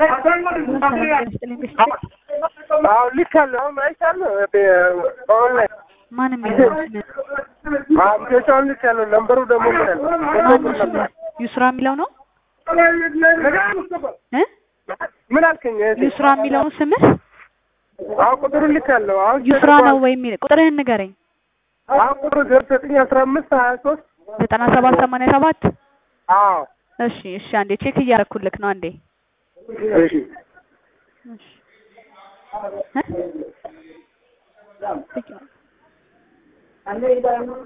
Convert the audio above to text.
አሁን ልካለሁ። አሁን አይቻለሁ ኦንላይን ማን የሚለው ስምህ? አፕሊኬሽን ልካለሁ። ነምበሩ ደግሞ ምን አለ? ማን ስምህ? ዩስራ የሚለው ነው እ ምን አልከኝ? እህቴ? ዩስራ የሚለውን ስምህ አሁን ቁጥሩን ልካለሁ። አሁን ዩስራ ነው ወይ የሚል ቁጥርህን ንገረኝ። አሁን ቁጥሩ ዜሮ ዘጠኝ አስራ አምስት ሀያ ሶስት ዘጠና ሰባት ሰማንያ ሰባት አዎ እሺ እሺ አንዴ ቼክ እያደረኩልክ ነው አንዴ እሺ እሺ እ